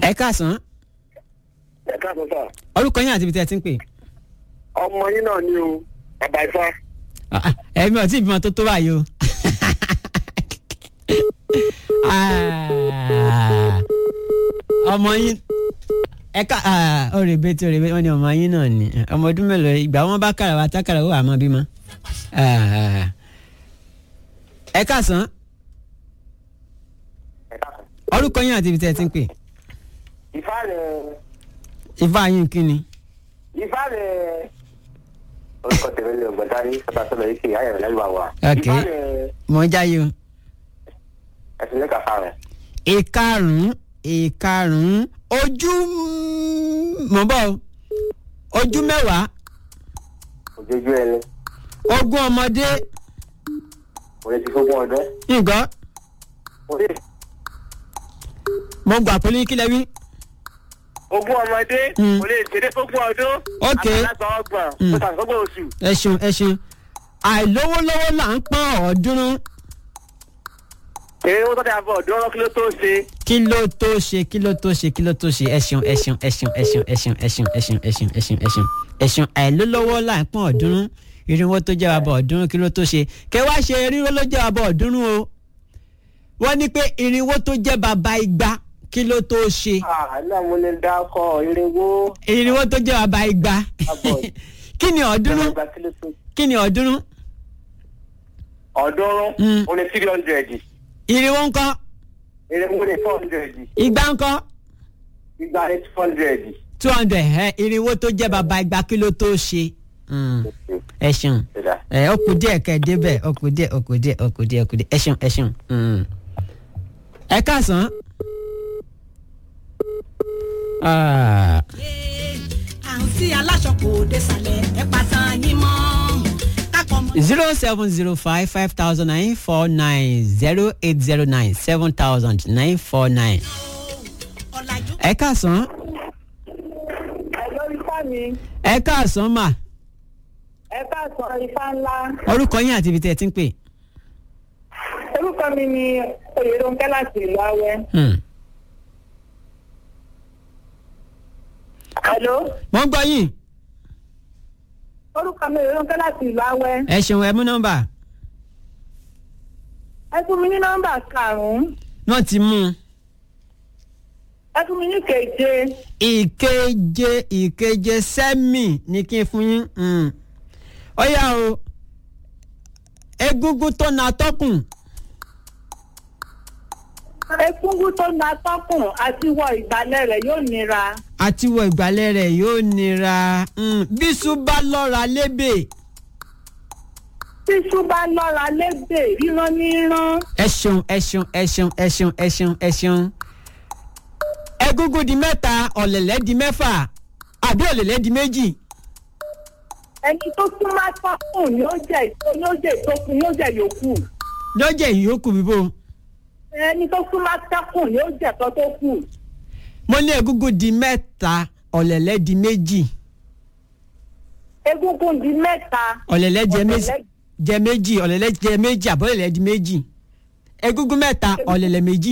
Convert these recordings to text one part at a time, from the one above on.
ẹ káàsán ẹ káàbọ̀ sà orúkọ yín àti ibi tí ẹ ti ń pè. ọmọ yín náà ni o bàbá ifá Ah, ah, ẹ̀mí ọtí ìbímọ tó tó báyìí o. Ah, ọmọ yín ẹ ká òrèbé tí òrèbé wọn ni ọmọ yín náà ni ọmọ ọdún mélòó ìgbà wọn bá kàrà wá tákàrà ó wà mọ bímọ. Ah, ẹ káàsán ẹ káàbọ̀. orúkọ yín àti ibi tí ẹ ti ń pè. ifá rẹ̀ ifá yín kí ni. ifá rẹ̀ orúkọ tèmi ni ọgbọ̀ntàrí sábà sọ̀rọ̀ yìí kì í ayẹ̀rẹ̀ lẹ́nu àwa Ok. ifá rẹ̀ mọ̀ ń jáyé o. ẹ̀sìn lẹ́ka fa rẹ̀ ìkarùn-ún ìkarùn-ún ojú mọ̀ bọ́ o. ojú mẹ́wàá òjòjú ẹni ogún ọmọdé òye ti fógún ọdún nǹkan òye mo gbà pé ní kílẹ̀ wí. ogún ọmọdé Mm. kò lè ṣeré fógún ọdún Ok. àgbàlagbà ọgbọ̀n Mm. kó tàbí oṣù ẹ ṣeun ẹ ṣeun àìlówólówó là ń pọ́n ọ̀ọ́dúnrún èrè owó tó dà bọ̀ ọdún ọ̀rọ̀ kí ló tó ṣe kí ló tó ṣe kí ló tó ṣe kí ló tó ṣe ẹ ṣeun ẹ ṣeun ẹ ṣeun ẹ ṣeun ẹ ṣeun ẹ ṣeun ẹ ṣeun ẹ ṣeun ẹ ṣeun ẹ ṣeun ẹ ṣeun àìlówólówó là ń pọ́n ọ̀ọ́dúnrún irinwó tó jẹ́ wa bọ̀ ọ̀ọ́dúnrún kí ló tó ṣe kẹ wá ṣe irinwó ló jẹ́ wa bọ̀ ọ̀ọ́dúnrún o wọ́n ní pé irinwó tó jẹ́ bàbá igba kí ló tó ṣe àná mo lè dákọ̀ irinwó irinwó tó jẹ́ bàbá igba Àbọ̀. kí ni ọ̀ọ́dúnrún àgbà kí ló tó kí ni ọ̀ọ́dúnrún ọ̀ọ́dúnrún Mm. ó ní three hundred irinwó ńkọ́ irinwó ní four hundred igba ńkọ́ igba ní two hundred. two hundred ẹ irinwó tó jẹ́ bàbá igba kí ló tó ṣe. Mm. ẹ ṣeun ẹ ó kù díẹ̀ kẹ́ ẹ débẹ̀ ó kù díẹ̀ ó kù díẹ̀ ó kù díẹ̀ ó kù díẹ̀ ẹ ṣeun ẹ ṣeun. Mm. ẹ káàsán. Ah, àǹtí aláṣọ kò dé sàlẹ̀ ẹ pàtàn yín mọ́ kápọ̀ mọ́. zero seven zero five five thousand nine four nine zero eight zero nine seven thousand nine four nine. ọ̀làjú ẹ káàsán. ẹ̀lọ́ ifá mi ẹ káàsán mà ẹ káàsán ifá ńlá orúkọ yín àti ibi tí ẹ ti ń pè. orúkọ mi ni oyèdọ́nkẹ́ láti ìlú awẹ́. Hmm. ẹ̀lọ́ mo ń gbọ́ yín orúkọ mi oyèdọ́nkẹ́ láti ìlú awẹ́. ẹ ṣeun ẹ mú nọ́mbà ẹ fún mi ní nọ́mbà karùn-ún náà ti mú un. ẹ fún mi ní keje ìkeje ìkeje sẹ́mì ní kí n fún yín Mm. ó yá o egungun tó na tọkùn egungun tó na tọkùn àti wọ ìgbàlẹ̀ rẹ̀ yóò nira àti wọ ìgbàlẹ̀ rẹ̀ yóò nira Mm. bísú bá lọ́ra lébè tíṣú bá lọ́ra lébè ríran ní rán ẹ ṣeun ẹ ṣeun ẹ ṣeun ẹ ṣeun ẹ ṣeun ẹ ṣeun egungun di mẹ́ta ọ̀lẹ̀lẹ̀ di mẹ́fà àbí ọ̀lẹ̀lẹ̀ di méjì ẹni tó súnmọ́ tọkùn yóò jẹ yóò jẹ ìtókùn yóò jẹ yòókù lọ́jọ́ ìyókù bíbó ẹni tó súnmọ́ tọkùn yóò jẹ tó tó kù mo ní egungun di mẹ́ta ọ̀lẹ̀lẹ̀ di méjì egungun di mẹ́ta ọ̀lẹ̀lẹ̀ jẹ méjì ọ̀lẹ̀lẹ̀ jẹ méjì ọ̀lẹ̀lẹ̀ jẹ méjì àbọ̀lẹ̀lẹ̀ di méjì egungun mẹ́ta ọ̀lẹ̀lẹ̀ méjì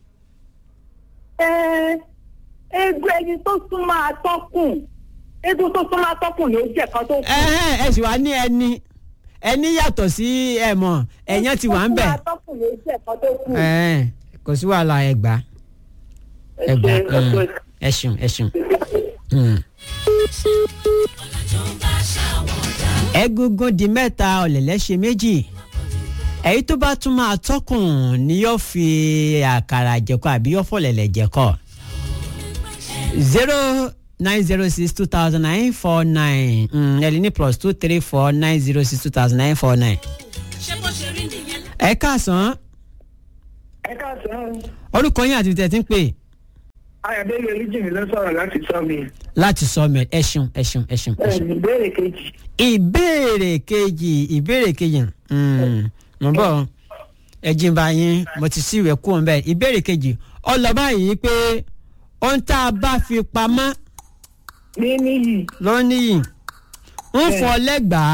egun ẹni tó súnmọ́ atọ́kùn egun tó súnmọ́ atọ́kùn ló jẹ́ kan tó kù. ẹ̀hẹ́n ẹ sì wá ní ẹni ẹni yàtọ̀ sí ẹ̀mọ̀ ẹ̀yán ti wà ń bẹ̀ Tó súnmọ́ atọ́kùn ló jẹ́ kan tó kù. ẹ̀hẹ́n kò sí wàhálà ẹgbàá Ẹ ẹgbàá ṣé, ẹ Mm. ṣé. ẹ ṣeun ẹ ṣeun. Mm. egungun di mẹ́ta ọ̀lẹ̀lẹ̀ ṣe méjì èyí tó bá tún máa tọkùn ni yóò fi àkàrà jẹ̀kọ àbí yóò fọ̀lẹ̀lẹ̀ jẹ̀kọ. zero nine zero six two thousand nine four nine ẹ̀lí plus two three four nine zero six two thousand nine four nine. ṣé bó ṣe rí nìyẹn. ẹ káàsán ẹ káàsán orúkọ yín àti tẹ̀tí ń pè ayọ̀délé olújìmí ló sọ̀rọ̀ láti sọ mi. láti sọ mẹ ẹ ṣeun ẹ ṣeun ẹ ṣeun ẹ ṣeun. ẹ̀ẹ́dì ìbéèrè kejì. ìbéèrè kejì ìbéèrè kejì mm, mo bọ̀ ẹ jí n bá yín mo ti sí ìwé kúrò nbẹ ìbéèrè kejì ọlọ́ba yìí pé ohun tá a bá fi pamọ́ ní níyì ló níyì ń fún ọ lẹ́gbàá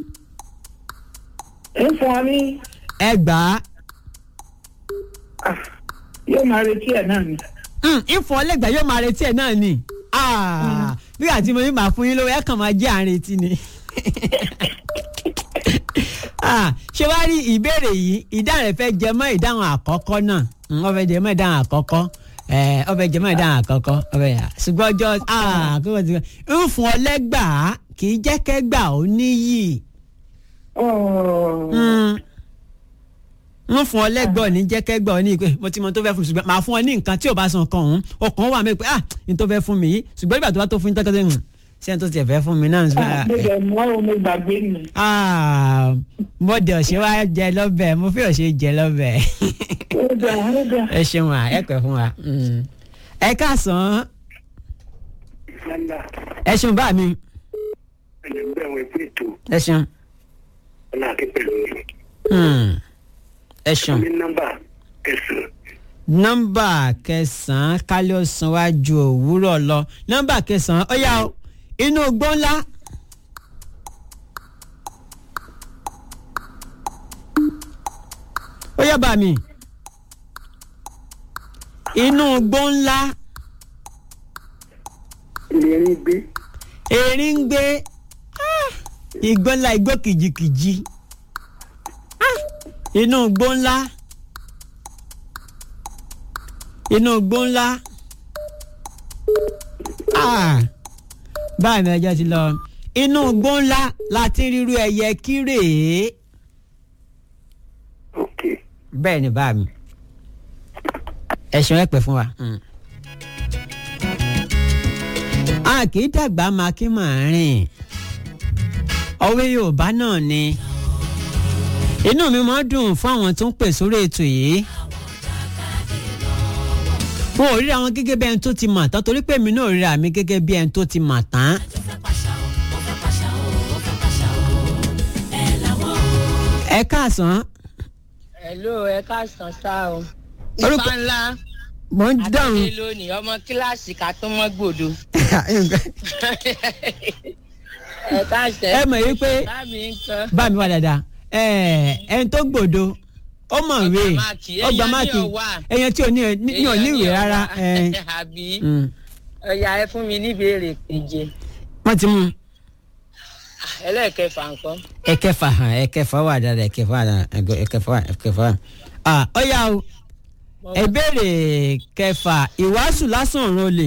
ń fún ọ ní ẹgbàá ah, yóò máa retí ẹ̀ náà ni. ìfọ̀ ọlẹ́gbàá yóò máa retí ẹ̀ náà ni Ah, bí àti mo ní màá fún yín lówó ẹ̀ kàn máa jẹ́ àárín etí ni. Ah, ṣé wàá rí ìbéèrè yìí ìdáhùn rẹ̀ fẹ́ jẹ mọ́ ìdáhùn àkọ́kọ́ náà Mm, ó fẹ́ jẹ mọ́ ìdáhùn àkọ́kọ́ ẹ̀ ó fẹ́ jẹ mọ́ ìdáhùn àkọ́kọ́ ó fẹ́ yà ṣùgbọ́n ọjọ́ ah, kókò tí ń fún ọlẹ́gbàá kì í jẹ́ kẹ́gbà ó níyì ń fún ọ lẹ́gbọ̀ọ́ ní jẹ́kẹ́gbọ̀ọ́ ní pé mo ti mọ tó fẹ́ fún mi ṣùgbọ́n màá fún ọ ní nǹkan tí ò bá san kan òun ọkàn wà mí pé ah ní tó fẹ́ fún mi yìí ṣùgbọ́n nígbà tó bá tó fún yín tọ́kọ́ tó ń ṣé ẹni tó tiẹ̀ fẹ́ fún mi náà ń sọ mo dẹ̀ mọ́ o mo gbàgbé mi. ah mo dẹ̀ ọ̀ṣẹ́ wa jẹ lọ́bẹ̀ mo fi ọ̀ṣẹ́ jẹ lọ́bẹ̀ ó dà ó dà. ẹ ṣeun wa ẹ pẹ́ fún wa Mm. ẹ káàsán ẹ ṣeun bá mi ẹ ṣeun Mm. ẹ ṣeun nọ́mbà kẹsànán kálí ọsàn wa ju òwúrọ̀ lọ nọ́mbà kẹsànán ó yá o inú igbó ńlá. ó yá bá mi inú igbó ńlá ìlérí gbé erin ń gbé Ah! igbó ńlá igbó kìjikìji Ah! inú igbó ńlá inú igbó ńlá Ah! báyìí ni ọjọ́ ti lọ inú igbó ńlá la ti ń rírú ẹyẹ kírèé ok bẹ́ẹ̀ ni bá mi ẹ̀sùn ẹ̀ pẹ́ fún wa. a kì í dàgbà máa kí màá rìn ọwé yorùbá náà ni inú mi máa ń dùn fún àwọn tó ń pè sórí ètò yìí wọn ò ríra wọn gẹ́gẹ́ bí ẹni tó ti mà tán torí pé èmi náà ríra mi gẹ́gẹ́ bí ẹni tó ti mà tán. ẹ káàsán Hello, ẹ káàsán sá o. Orúkọ- Ifá ńlá mo ń dáhùn. Adé lónìí ọmọ kíláàsì ká tó mọ́ gbòdo. Ẹ káàsán. ẹ mọ̀ yí pé Bámi ń kan. bá mi wá dáadáa ẹ ẹni tó gbòdo ó mọ̀ wé Ọgbà máàkì, ó gba èèyàn ní máàkì ọ̀wà. ẹyàn tí ò ní ní ò níwèé rárá ẹ, Àbí mm. ọ̀yà ẹ fún mi níbèrè keje. wọ́n ti mú un. Ẹlẹ́ẹ̀kẹfà nǹkan. ẹ̀kẹfà hàn ẹ̀kẹfà wà dáadáa ẹ̀kẹfà wà dáadáa ẹ̀gọ- ẹ̀kẹfà wà ẹ̀kẹfà wà. Ah, ó yá o ìbéèrè kẹfà ìwàásù lásán òun olè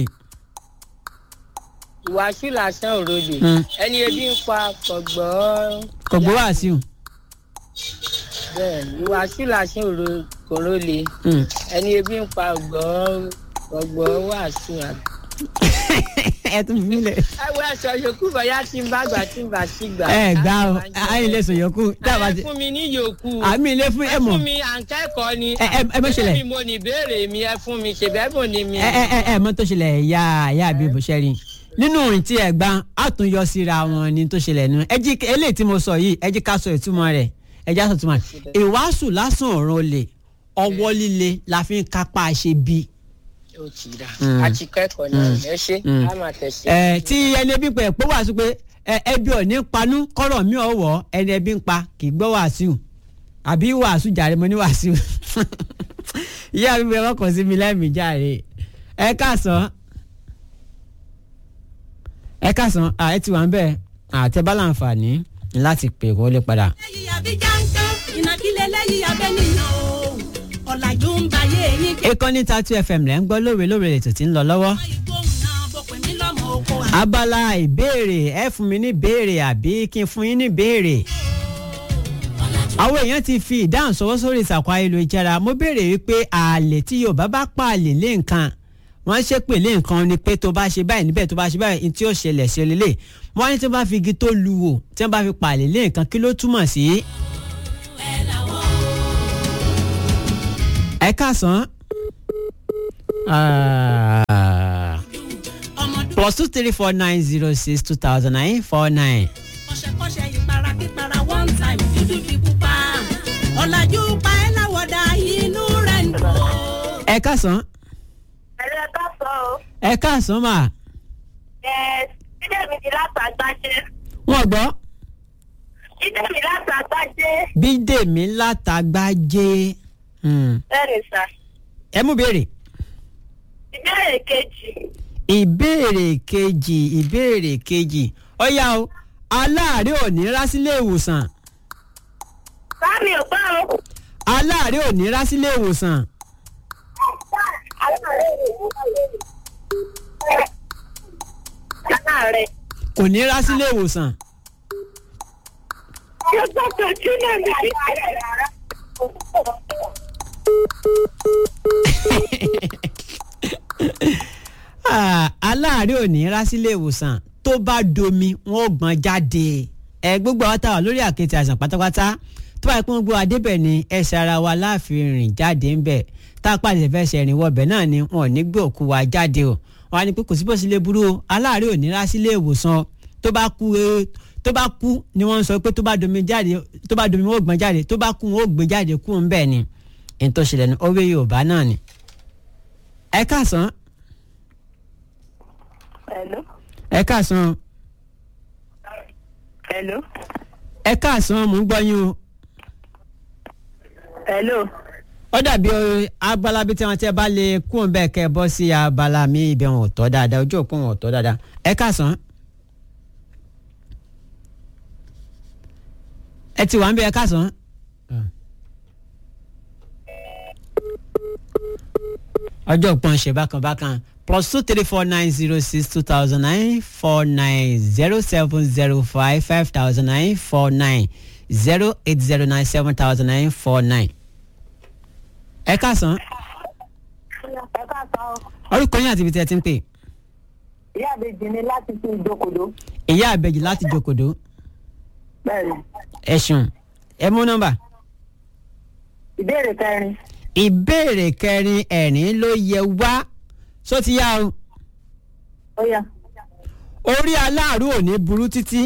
Ìwàásù lásán òròlè. Mm. Ẹni ebi ń pa kọ̀gbọ́. kò gbọ́ wàásù. Bẹ́ẹ̀ ìwàásù lásán òròlè. Mm. Ẹni ebi ń pa ọ̀gbọ́ ọ̀gbọ́ wàásù àbí. ẹ tún fi mílẹ̀. ẹ wo ẹsọ yòókù bóyá tí ń bá gbà tí ń bá sí gbà. ẹ gbà o ayé lè sọ yòókù dábàá ẹ ti fún mi ní yòókù. àmì ilé fún ẹ ẹ mọ̀ fún mi à ń kẹ́kọ̀ọ́ ni. Ẹ- ẹ- ẹ má ṣẹlẹ̀. Ṣé mi mo ní ìbéèrè mi ẹ fún mi ṣe bẹ́ẹ̀ bò ní mi. ẹ ẹ ẹ ẹ mọ tó ṣẹlẹ̀ ya ya àbí bó ṣe rí nínú òrìn tí ẹ gbà á tún yọ síra wọn ni tó ṣẹlẹ̀ nù ẹ jí eléyìí tí mo sọ yìí ẹ jí ká sọ ìtumọ̀ rẹ̀ ẹ já sọ ìtumọ̀ rẹ̀ ìwàásù lásán ọ̀ràn olè ọwọ́ líle la fi ń kápá ṣe bí. ó ti rà Mm. a ti kẹ́kọ̀ọ́ náà ẹ ṣe Mm. á máa tẹ̀sí. ẹ tí ẹni ẹbí pẹ pé wàásù pé ẹ ẹbí ò ní panú kọ́rọ̀ mi ò wọ̀ ẹni ẹbí ń pa kì í gbọ́ wàásù àbí wàásù jàre mo ní wàásù ìyá mi bẹ wọ́n kàn sí mi lẹ́mìí jàre ẹ káàsán ẹ káàsán à ẹ ti wà ń bẹ̀ àtẹ̀bá láǹfààní láti pè wọlé padà. lẹ́yìn àbí jáńtán ìnàkílẹ̀ lẹ́yìn abẹ́ nìyàn o ọ̀làjú ń bayé yín kẹ́. ìkànnì tatu fm lẹ́ ń gbọ́ lóore lóore ètò tí ń lọ lọ́wọ́. ìgbóhùn náà bọ̀ pé mí lọ́mọ oko àná. abala ìbéèrè ẹ fún mi ní béèrè àbí kí n fún yín ní béèrè. àwọn èèyàn ti fi ìdáhùn sọwọ́ sórí ìsàkó ayélujára mo béèrè wípé ààlè tí yorùbá bá pa àlè lé nǹkan wọ́n ṣe pè lé nǹkan ni pé tó bá ṣe báyìí níbẹ̀ tó bá ṣe báyìí ní tí ó ṣẹlẹ̀ sí ọlẹ́lẹ̀ wọ́n ní tí wọ́n bá fi igi tó lu wò tí wọ́n bá fi pa àlè lé nǹkan kí ló túmọ̀ sí. ẹ káàsán. Ah ọmọdún plus two three four nine zero six two thousand nine four nine. kọ́ṣẹ́kọ́ṣẹ́ ìpara kípara one time dúdú di pupa ọ̀làjú pa ẹ́ láwọ̀dà inú rẹ̀ ń dùn. ẹ káàsán ẹ̀rọ ẹ̀ka sọ o ẹ káàsán mà ẹ̀ jíjẹ́ mi ti látàgbájé wọ́n gbọ́ jíjẹ́ mi látàgbájé bídèmí látàgbájé Hmm. bẹ́ẹ̀ni sà ẹ mú béèrè jíjẹ́ ìbéèrè kejì. ìbéèrè kejì ìbéèrè kejì ọ̀yá o aláàárẹ̀ ò ní rá sílé ìwòsàn Sáàmì ò gbọ́ o. aláàárẹ̀ ò ní rá sílé ìwòsàn Aláàárẹ̀. kò ní rá sílé ìwòsàn Ṣé gbọ́dọ̀ tí náà ní bí? Ah, aláàárẹ̀ ò ní rá sílé ìwòsàn tó bá domi wọn ò gbọ́n jáde ẹ gbogbo àwọn táwa lórí àkéte àìsàn pátápátá tó bá yẹ pé wọn gbọ́ adébẹ̀ ni ẹsẹ̀ ara wa láàfin rìn jáde ń bẹ̀ tá a pàṣẹ fẹ́ ṣe ìrìn wọbẹ̀ náà ni wọn ò ní gbé òkú wa jáde o wọn á ní pé kò sí bó sílé burú o aláàárẹ̀ ò ní rá sílé ìwòsàn tó bá kú eh, tó bá kú ni wọ́n ń sọ pé tó bá domi jáde tó bá domi wọn ò gbọ́n jáde tó bá kú wọn ò gbé jáde kú ń bẹ̀ ni èyí tó ṣẹlẹ̀ ní òwe Yorùbá náà ni ẹ káàsán Hello. ẹ káàsán Hello. ẹ káàsán mò ń gbọ́ yín o Hello. ó dàbí o, abala bíi tí wọn tẹ bá lè kú òun bẹ́ẹ̀ kẹ́ ẹ bọ́ sí abala mi ibẹ̀ wọn ò tọ́ dáadáa ojú òpó wọn ò tọ́ dáadáa ẹ káàsán. ẹ ti wà ń bẹ ẹ káàsán. ọjọ́ òpin ṣe bákan bákan plus two three four nine zero six two thousand nine four nine zero seven zero five five thousand nine four nine zero eight zero nine seven thousand nine four nine. ẹ káàsán Ẹ káàsán o. orúkọ yín àti ibi tí ẹ ti ń pè Ìyá àbèjì ni láti fi ìjókòó. ìyá àbẹ̀jì láti jòkòdó Bẹ́ẹ̀ni. ẹ̀sùn ẹ mú nọ́mbà. Ìbéèrè kẹrin. ìbéèrè kẹrin ẹ̀rín ló yẹ wá só ti yá o Ó yá. orí aláàrú ò ní burú títí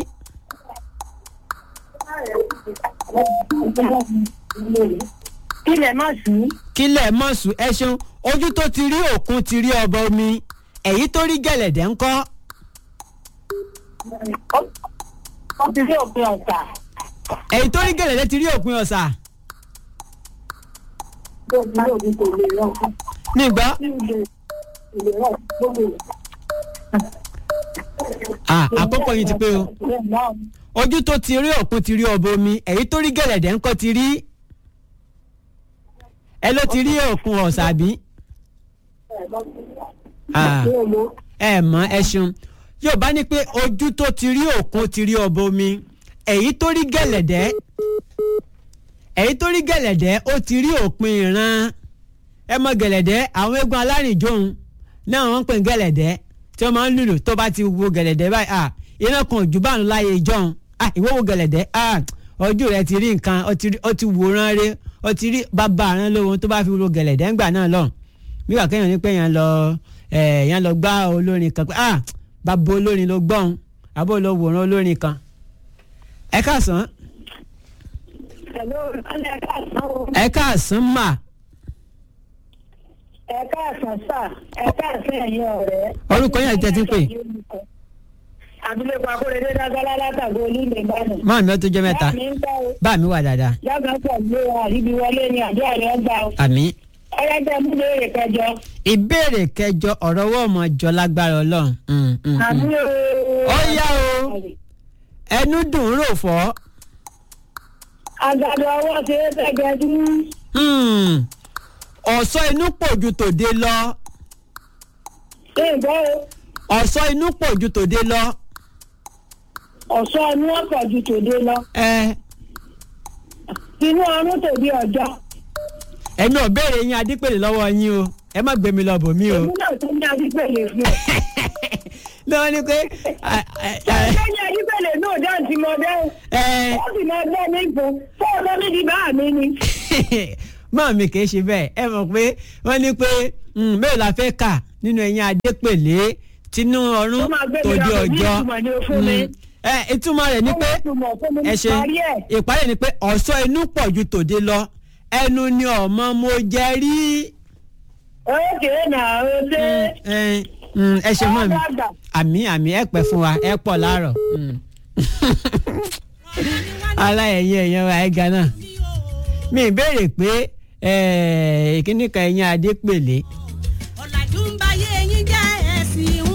Kílẹ̀ má sí. kílẹ̀ mọ̀sùn ẹ ṣeun ojú tó ti rí òkun ti rí ọba omi èyí tó rí gẹ̀lẹ̀dẹ̀ ńkọ́ Ó ti rí òpin ọ̀sà. èyí tó rí gẹ̀lẹ̀dẹ̀ ti rí òpin ọ̀sà Tó ti rí òpin kò lè rọ. nígbà Tí ìlè ìlè rọ gbogbo rẹ̀. àkókò yìí ti pé o ojú tó ti rí òkun ti rí ọba omi èyí tó rí gẹ̀lẹ̀dẹ̀ ńkọ́ ti rí ẹ ló ti rí òkun ọ̀sà bí. Ah. ẹ mọ ẹ ṣeun yóò bá ní pé ojú tó ti rí òkun ti rí ọba omi èyí tó rí gẹ̀lẹ̀dẹ́ èyí tó rí gẹ̀lẹ̀dẹ́ ó ti rí òpin ìran ẹ mọ gẹ̀lẹ̀dẹ́ àwọn eégún alárìnjòhun náà wọ́n ń pè ní gẹ̀lẹ̀dẹ́ tí wọ́n máa ń lùlù tó bá ti wo gẹ̀lẹ̀dẹ́ báyìí ah iná kan ojú bá ń láyé ìjọhun ah ìwọ wo gẹ̀lẹ̀dẹ́ ah ojú rẹ ti rí nǹkan ó ti rí- ó ti wòran rẹ ó ti rí bàbá àrùn lóhun tó bá fi wo gẹ̀lẹ̀dẹ́ ńgbà náà lọ nígbà kéèyàn ní pé yẹn lọ ẹ yẹn lọ gbá olórin kan pé ah bàbá olórin ló gbọ́n àbó ló wòran olórin kan ẹ káàsán Hello, ẹ káàsán o. ẹ káàsán mà Ẹ káàsán sà. Ẹ káàsán ẹ̀yin ọ̀rẹ́. orúkọ yẹn àti tẹ́tí pé Abilékọ Akóredé Dágálá látàgé olúlé Ìbàdàn. máa mi ó tó jẹ́ mẹ́ta Bá mi ń bá o. bá mi wà dáadáa Yàgò pẹ̀lú àríbi wọlé ni àjọ rẹ̀ gbà o. àmì Ọlọ́jọ́ mú léèrè kẹjọ. ìbéèrè kẹjọ ọ̀rọ̀ ọwọ́ ọmọ jọ lágbára ọlọ́run Mm, mm, mm. Àmì o. Ó yá o. ẹnu dùn ún rò fọ́ Àgàdo ọwọ́ ṣe é fẹ́gẹ́ dú. Hmm. ọ̀sọ́ inú pòjù tòde lọ Ṣé ìgbọ́ o? ọ̀sọ́ inú pòjù tòde lọ Ọ̀ṣọ́ inú ọ̀pọ̀ ju tòde lọ. ẹ Inú ọrún tòde ọjọ́. ẹ̀mí ò béèrè yín adípèlè lọ́wọ́ yín o ẹ má gbé mi lọ bò mí o Èmi náà tún ní adípèlè fún ọ. lọ́wọ́ ni pé à- à- à- Lẹ́yìn adípèlè náà dáhùn tí mo dáhùn. ẹ Ó sì máa gbọ́ mi fún. Fún ọ̀dọ́ mi di bá mi ni. mọ́ mi kì í ṣe bẹ́ẹ̀ ẹ mọ̀ pé wọ́n ní pé mm, mélòó la fẹ́ kà nínú ẹ̀yìn adépèlé tinú ọ̀run Ó máa gbé mi tòde lọ, ní ọjọ́ ìtumọ̀ ni ó fún mi. Mm. ẹ ìtumọ̀ rẹ̀ ni Ó pé wá ìtumọ̀ fún mi ẹ ṣe parí ẹ̀. ìparí ni pé ọ̀ṣọ́ inú pọ̀ ju tòde lọ ẹnu ni ọmọ mo jẹ rí Ókè náà ó ṣe. ẹ mm, ẹ ṣe mọ́ mi Ọ̀dàgbà. àmì àmì ẹ pẹ́ fún wa ẹ pọ̀ láàárọ̀ Mm. aláyẹyẹ ẹ̀yẹ wa ẹ̀ gánà mi béèrè pé ìkíní kan ẹ̀yìn adépèlé ọ̀làjú ń báyé eyín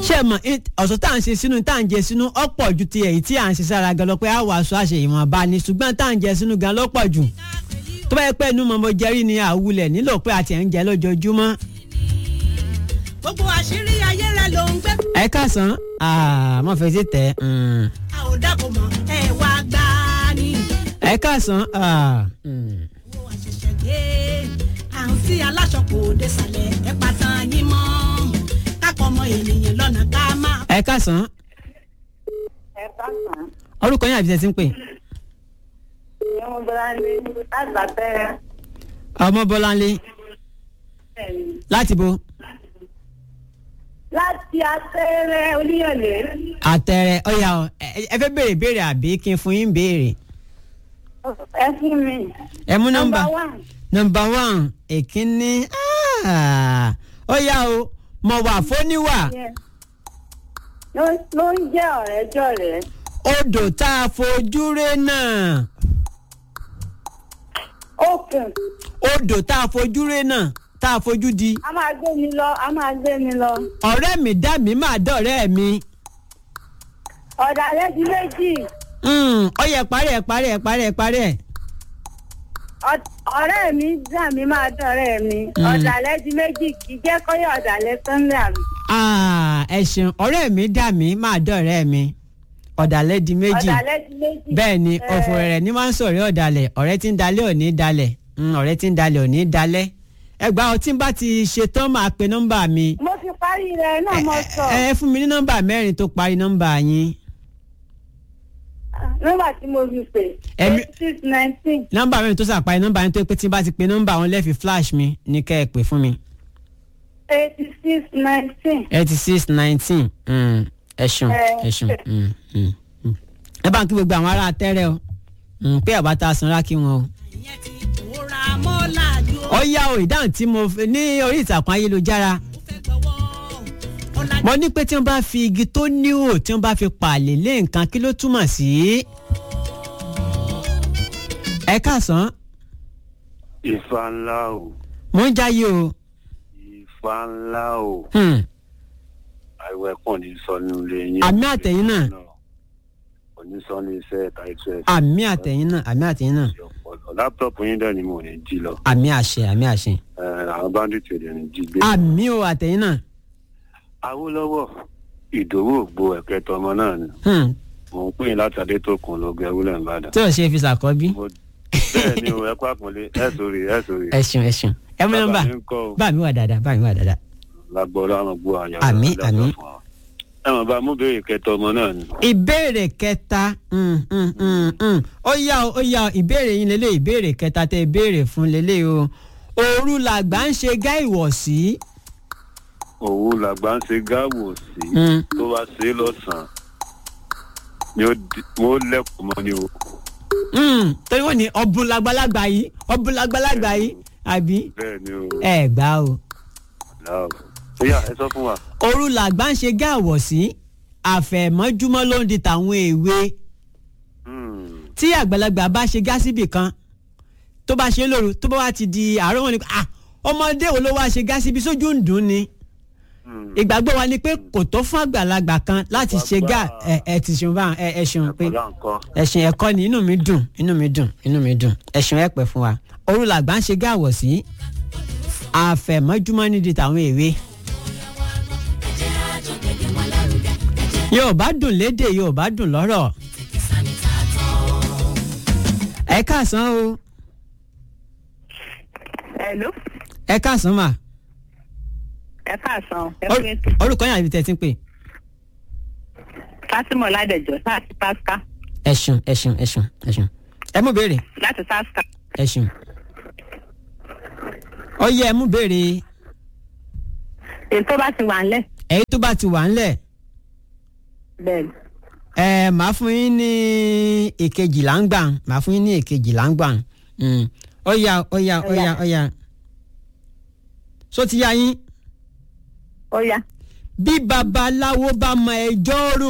ṣé ẹ mọ̀ in- ọ̀sán tá à ń ṣe sínú tá à ń jẹ sínú ọ̀pọ̀ ju ti èyí tí à ń ṣe sára gan lọ pé a wà aṣọ àṣẹ ìwọ̀nba ni ṣùgbọ́n tá à ń jẹ sínú gan lọ́pọ̀ jù tó bá yẹ pé inú mọ̀mọ́ jẹ́rí ni àwulẹ̀ nílò pé àti ẹ̀ ń jẹ lójoojúmọ́. gbogbo àṣírí ayé rẹ ló ń gbé. ẹ káàsán mọ̀ fẹ́ sí tẹ̀ mm. a ò dákò mọ́ ẹ wá gbá ni. ẹ káàsán ah, mm. owó àṣẹ̀ṣẹ̀ gbé àrùn tí aláṣọ kò dé sàlẹ̀ ẹ pàtàn yín mọ́ kákọ́ ọmọ ènìyàn lọ́nà ká máa. ẹ káàsán ẹ káàsán orúkọ yín àbí tẹ́ ti ń pè ìyẹn mo bọ́lá lé láti àtẹ́rẹ́ ọmọ bọ́láńlé láti bo láti àtẹ́rẹ́ oníyànlé àtẹrẹ ọyà ọ ẹ ẹ fẹ́ béèrè béèrè àbí kí n fún yín béèrè ẹ fún mi. ẹ mú nọ́mbà Number one. nọ́mbà one èkínní ah, ọyà o mọ̀ wà fóníwà Yes. ló ló ń jẹ́ ọ̀rẹ́ jọ̀rẹ́ odò tá a fojú ré náà okùn odò tá a fojú ré náà tá a fojú di a máa gbé mi lọ a máa gbé mi lọ ọ̀rẹ́ mi dá mi máa dọ̀rẹ́ mi ọ̀dàlẹ̀ di méjì Mm, ọyẹ parí ẹ parí ẹ parí ẹ parí ẹ Ọ- ọ̀rẹ́ mi dà mí máa dọ̀rẹ́ mi ọ̀dàlẹ̀ di méjì kì í jẹ́ kọ́yọ̀ ọ̀dàlẹ̀ sọ́nlẹ̀ àmì Ah, ẹ ṣeun ọ̀rẹ́ mi dá mi máa dọ̀rẹ́ mi ọ̀dàlẹ̀ di méjì ọ̀dàlẹ̀ di méjì. bẹ́ẹ̀ ni Eh, ọ̀fọ̀ rẹ̀ ní máa ń sọ̀rọ̀ ọ̀dàlẹ̀ ọ̀rẹ́ tí ń dalẹ̀ ò ní dalẹ̀ Mm, ọ̀rẹ́ tí ń dalẹ̀ ò ní dalẹ̀ ẹgbàá ọtí bá ti ṣe tán máa pe nọ́mbà mi mo fi parí rẹ̀ náà mo sọ ẹ ẹ fún mi ní nọ́mbà mẹ́rin tó parí nọ́mbà yín nọ́mbà tí mo fi pè Ẹ̀mí- eight six nineteen nọ́mbà mẹ́rin tó sàparí nọ́mbà yín tó pé tí n bá ti pe nọ́mbà wọn lẹ́ẹ̀fi flash mi ní kẹ́ ẹ pè fún mi eighty six nineteen. eighty six nineteen ẹ ṣeun ẹ ṣeun Mm, mm, mm. ẹ bá ń kí gbogbo àwọn ará tẹ́rẹ̀ o Mm, pé àbáta sanra kí wọn o. ìyẹn ti pòórá mọ́ làjú ó ó yá o ìdáhùn tí mo fi ní orí ìtàkùn ayélujára fẹ́ gbọ́wọ́ ọ̀làjú mo ní pé tí wọ́n bá fi igi tó níhò tí wọ́n bá fi pààlè lé nǹkan kí ló túmọ̀ sí. ẹ káàsán Ifá ńlá o, mò ń jáyé o Ifá ńlá o, Hmm, àìwẹ̀ kàn ní sọ nínú ilé yín. Àmì àtẹ̀yìn náà. Kò ní sọ ní iṣẹ́ ẹ̀ka iṣẹ́ àmì àtẹ̀yìn náà àmì àtẹ̀yìn náà ọ̀pọ̀lọpọ̀. Láptọ̀pù yín dẹ̀ ni mo ní jí lọ. àmì àṣẹ àmì àṣẹ Ẹ̀, Àwọn báńdíìtì ò dẹ̀ ní jí gbé. àmì o àtẹ̀yìn náà Awólọ́wọ̀ Ìdòwú ògbó ẹ̀kẹtọ ọmọ náà ni. Hmm, Mò ń pè yín láti Adétòkun lọ gẹ̀wúlẹ̀ Ìbàdàn. tí ò ṣe fi ṣàkọ́bí Mo- Bẹ́ẹ̀ ni o, ẹ kú àpọ́nlé, ẹ sórí, ẹ sórí. ẹ ṣeun ẹ ṣeun ẹ mú nọ́mbà Bàbá mi ń kọ́ o. bá mi wà dáadáa bá mi wà dáadáa Lágbọ́ọ́lá àwọn gbọ́ àyà. Àmín, àmín. Ẹ mọ̀ bá mú béèrè kẹtọ ọmọ náà ni. ìbéèrè kẹta mm, mm, mm, mm. ó yá o ó yá o ìbéèrè yín lélẹ̀ ìbéèrè kẹta tẹ ìbéèrè fún lélẹ̀ o òru làgbà ń ṣe gá ìwọ̀sí. òwú làgbà ń ṣe gáwò sí Mm. tó bá ṣe é lọ́sàn-án ni ó di- mo lẹ́kùn mọ́ ni o. Mm, torí wọ́n ní ọ̀bùn làgbàlagbà yìí ọ̀bùn làgbàlagbà yìí àbí bẹ́ẹ̀ ni o. ẹ gbà o. Láò. ó yá ẹ sọ fún wa. òru làgbà ń ṣe gá ìwọ̀sí àfẹ̀mọ́júmọ́ ló ń di tàwọn èwe Hmm. tí àgbàlagbà bá ṣe gá síbì kan tó bá ṣe lóru tó bá wá ti di àárọ̀ wọn ni ah ọmọdé wo ló wá ṣe gá síbi sójú ń dùn ni. Hmm. ìgbàgbọ́ wa ni pé kò tó fún àgbàlagbà kan láti ṣe gá ẹ ẹ ti ṣeun bá ẹ ẹ ṣeun pé ọ̀la nǹkan. ẹ̀sìn ẹ̀kọ́ ni inú mi dùn inú mi dùn inú mi dùn ẹ̀sìn ẹ̀ pẹ́ fún wa òru làgbà ń ṣe gá àwọ̀ sí àfẹ̀mọ́júmọ́ nídìí tàwọn èwe. Yorùbá dùn lédè Yorùbá dùn lọ́rọ̀ ẹ káàsán o Hello. ẹ káàsán mà ẹ káàsán ẹ Or- pé ètò orúkọ yín àbí tẹ́ ti ń pè Fátímọ̀ Ládẹjọ́ láti Tasca ẹ ṣeun ẹ ṣeun ẹ ṣeun ẹ ṣeun ẹ mú béèrè láti Tasca. ẹ ṣeun ó yẹ ẹ mú béèrè èyí tó bá ti wà ńlẹ̀ èyí tó bá ti wà ńlẹ̀ bẹ́ẹ̀ ni. ẹ màá fún yín ní èkejìlá ń gbà màá fún yín ní èkejìlá ń gbà Mm. ó yá ó yá ó yá ó yá só ti yá yín ó yá bí babaláwo bá mọ ẹjọ́ rò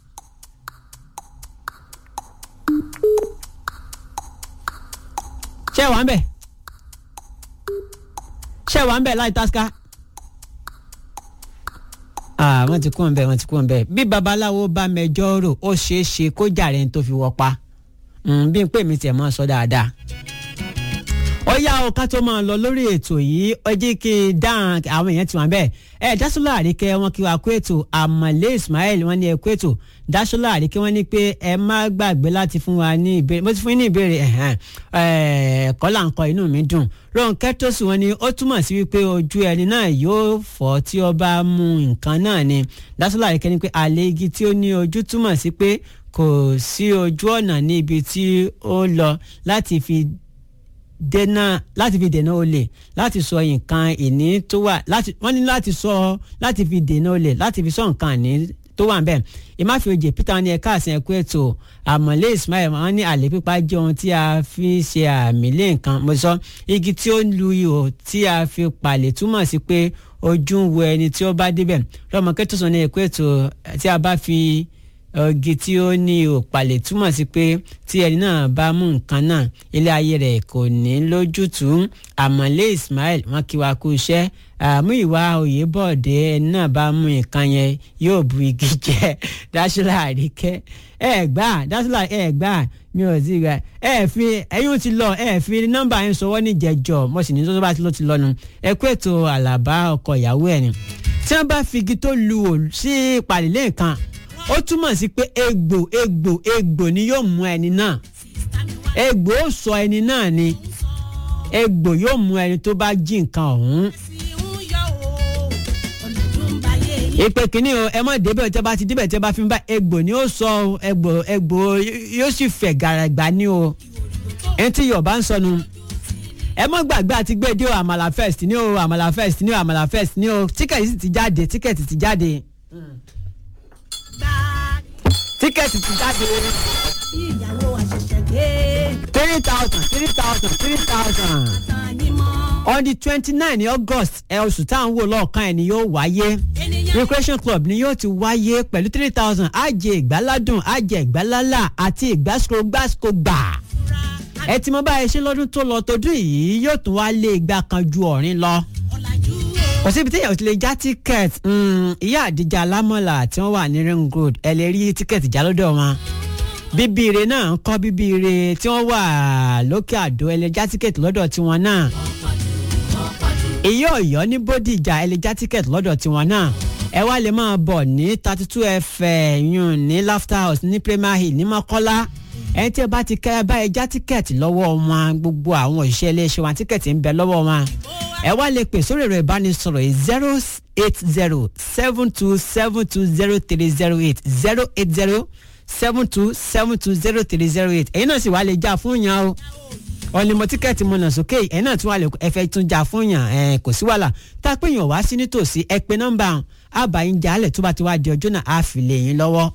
ṣé wàá ń bẹ̀ ṣé wàá ń bẹ̀ láì tasca Ah, wọ́n ti kú ń bẹ̀ wọ́n ti kú ń bẹ̀ bí babaláwo bá mẹjọ́ rò ó ṣeé ṣe kó jàre ní tó fi wọ́ pa Mm, bí n pè mí tiẹ̀ mọ́ sọ dáadáa ó yá o ká tó máa lọ lórí ètò yìí ó jẹ́ kí n dáhùn àwọn èèyàn tí wọ́n bẹ́ẹ̀ ẹ dásọ́lá àríkẹ́ wọn kí wàá kó ètò àmọ̀lé ismail wọn ní ẹ kó ètò dásọ́lá àríkẹ́ wọn ní pé ẹ má gbàgbé láti fún wa ní ìbéèrè mo ti fún yín ní ìbéèrè ẹ̀hẹ́n, ẹ̀, kọ́là ń kọ inú mi dùn Rónkẹ́ Tósì wọn ni ó túmọ̀ sí wípé ojú ẹni náà yóò fọ́ tí ó bá mú nǹkan náà ni dásọ́lá àríkẹ́ ní pé àlè igi tí ó ní ojú túmọ̀ sí pé kò sí ojú ọ̀nà ní ibi tí ó lọ láti fi dènà láti fi dènà olè láti sọ nǹkan ìní tó wà láti wọ́n ní láti sọ láti fi dènà olè láti fi sọ nǹkan ìní tó wà nbẹ ìmáfíòjè peter ní ẹ̀ka àsìn ẹ̀kú ètò àmọ̀lé ismail wọ́n ní àlè pípa jẹ́ ohun tí a fi ṣe àmì lé nǹkan mo sọ igi tí ó lu ihò tí a fi palẹ̀ túmọ̀ sí pé ojú ń wo ẹni tí ó bá débẹ̀ lọ́mọ kẹ́tọ̀sán ní ẹ̀kú ètò tí a bá fi ọgì tí ó ní òpàlẹ̀ túmọ̀ sí pé tí ẹni náà bá mú nǹkan náà ilé ayé rẹ̀ kò ní lójútùú àmọ̀lé ismail wọn kí wa kú iṣẹ́ àmú ìwà òyìnbọ̀dé ẹni náà bá mú nǹkan yẹn yóò bu igi jẹ dáṣọlá àríkẹ́ ẹ gbà dáṣọlá ẹ gbà mi ò sí gbà ẹ fi ẹ̀yin ti lọ ẹ fi nọ́mbà yẹn sọwọ́ ní jẹjọ mo sì ní tó bá ti lọ ti lọ nu ẹ kú ètò àlàbá ọkọ ìyàwó ẹ ni tí wọ́n bá fi igi tó lu òòlù sí ìpàdé nǹkan ó túmọ̀ sí pé egbò egbò egbò ni yóò mú ẹni náà egbò ó sọ ẹni náà ni egbò yóò mú ẹni tó bá jí nǹkan ọ̀hún. ìpè kínní o ẹ mọ̀ débẹ̀ tẹ́ bá ti débẹ̀ tẹ́ bá fi ń bá egbò ni ó sọ o egbò egbò yóò sì fẹ̀ gàràgbà ni o ẹni tí yorùbá ń sọnu ẹ mọ́ gbàgbé àti gbé dé o àmàlà first ní o àmàlà first ní o àmàlà first ní o tíkẹ̀tì sì ti jáde tíkẹ̀tì ti jáde tíkẹ́ẹ̀tì ti jáde ìyàwó àṣẹ̀ṣẹ̀ gbé three thousand three thousand three thousand tàn yín mọ́. on the twenty nine ní august ẹ oṣù tá à ń wò lọ́ọ̀kan ẹ̀ ni yóò wáyé ènìyàn recreation club ni yóò ti wáyé pẹ̀lú three thousand àjẹ ìgbáládùn àjẹ ìgbálálà àti ìgbàsógbàsógbà gbà ẹ ti mọ báyìí ṣe lọ́dún tó lọ tọdún yìí yóò tún wá lé igba kan ju ọ̀rin lọ ọ̀làjú kò síbi tí èèyàn ti lè já tíkẹ́ẹ̀tì ìyá àdìjà alámọ̀là tí wọ́n wà ní ring road ẹ lè rí tíkẹ́ẹ̀tì já lọ́dọ̀ wọn bíbíire náà ń kọ́ bíbíire tí wọ́n wà lókè àdó ẹ lè já tíkẹ́ẹ̀tì lọ́dọ̀ tiwọn náà ìyá ọ̀yọ́ ní bódìjà ẹ lè já tíkẹ́ẹ̀tì lọ́dọ̀ tiwọn náà ẹ wá lè máa bọ̀ ní thirty two fm yun ní laughter house ní premier hill ní mọ́kọ́lá ẹni tí ẹ bá ti kẹ́ ẹ bá ẹ já tíkẹ́ẹ̀tì lọ́wọ́ wọn gbogbo àwọn òṣìṣẹ́ iléeṣẹ́ wọn tíkẹ́ẹ̀tì ń bẹ lọ́wọ́ wọn ẹ wá lè pè sórí ẹ̀rọ ìbánisọ̀rọ̀ yìí zero eight zero seven two seven two zero three zero eight zero eight zero seven two seven two zero three zero eight ẹ̀yin náà sì wá lè já fún yàn o ọ̀nìmọ̀ tíkẹ́ẹ̀tì mọ̀nà sókè ẹ̀yin náà tún wà lè ẹ̀fẹ̀ tún já fún yàn ẹ̀ kò sí wàhálà tá a pè yàn wá sí nítòsí ẹ pé nọ́mbà àbáyín jalè tó bá ti wá di ọjọ́ náà á fi lè yín lọ́wọ́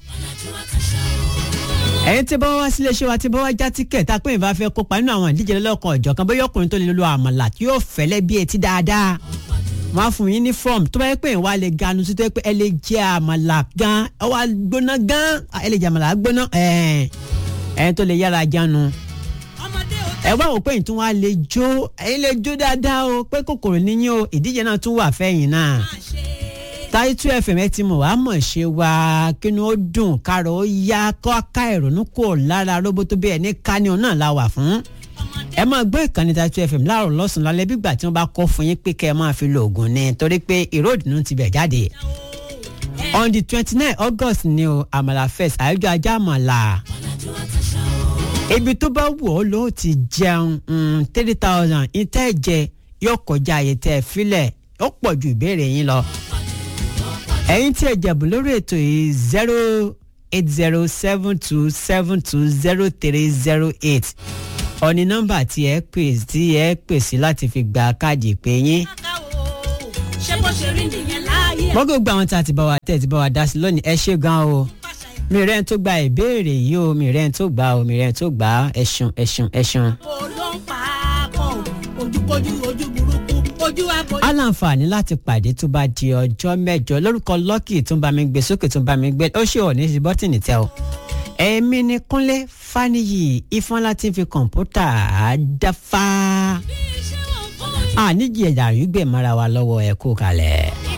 ẹ̀yin tí bá wá sílé iṣẹ́ wa tí bá wá já tíkẹ̀tì àpé ìbá fẹ́ kópa nínú àwọn ìdíje lọ́kàn ọ̀jọ̀kan bóyá ọkùnrin tó lè lo àmàlà tí yóò fẹ́lẹ́ bí etí dáadáa wọ́n á fún yín ní fọ́ọ̀mù tó bá yẹ pé ìwà lè ganu sí tó yẹ pé ẹ lè jẹ àmàlà gan ẹ wá gbóná gan ẹ lè jẹ àmàlà gbóná ẹ̀yin tó lè yára jánu ọmọdé ò ẹ wá wò pé ìtún wa lè jó ẹ̀yin lè jó dáadáa o pé kòkòrò níyìn o ìdíje náà tún wà fẹ́yìn náà máa ṣe táyítú fm ẹ ti mọ̀ wá mọ̀ ṣe wá kínú ó dùn kárọ̀ ó yá kọ́ ká ìrònú kò lára róbótó bí ẹni kánìún náà la wà fún. ẹ máa gbọ́ ìkànnì táyítú fm láàrọ̀ lọ́sàn-án lálẹ́ bígbà tí wọ́n bá kọ́ fún yín pé kẹ́ ẹ máa fi lo oògùn ni torí pé ìró ìdùnnú ti bẹ̀ jáde. on the twenty nine august ni o àmàlà fest àyájọ́ ajá àmàlà. ibi tó bá wù ọ́ ló ti jẹun three thousand ìtẹ́ jẹ yóò kọjá àyè tẹ́ filẹ̀ ó pọ̀ ju ìbéèrè yín lọ ẹ̀yin tí ẹ jẹ̀bù lórí ètò yìí zero eight zero seven two seven two zero three zero eight ọ̀ní nọ́mbà tí ẹ pè tí ẹ pè sí láti fi gba káàdì ìpè yín. ká o ṣé bó ṣe rí nìyẹn láàyè wọ́n gbogbo àwọn tá a ti bá wa tẹ̀ ti bá wa dá sí lónìí ẹ ṣé gan o pàṣẹ mi rẹ̀ ń tó gba ìbéèrè yìí o mi rẹ̀ ń tó gbà o mi rẹ̀ ń tó gbà ẹ̀ṣun ẹ̀ṣun ẹ̀ṣun. ìbò ló ń pa á kọ́ ojúkojú ojú burúkú ojú àbò. aláǹfààní láti pàdé tó bá di ọjọ́ mẹ́jọ lórúkọ lọ́kì tó ń bá mi gbé sókè tó ń bá mi gbé ó ṣe ò ní sí bọ́tìnì tẹ o. èmi ni kúnlé faniyi ifeanyi ti fi kọ̀ǹpútà dáfá. àníjì ẹ̀dà rí gbèmára wa lọ́wọ́ ẹ̀ kú kalẹ̀.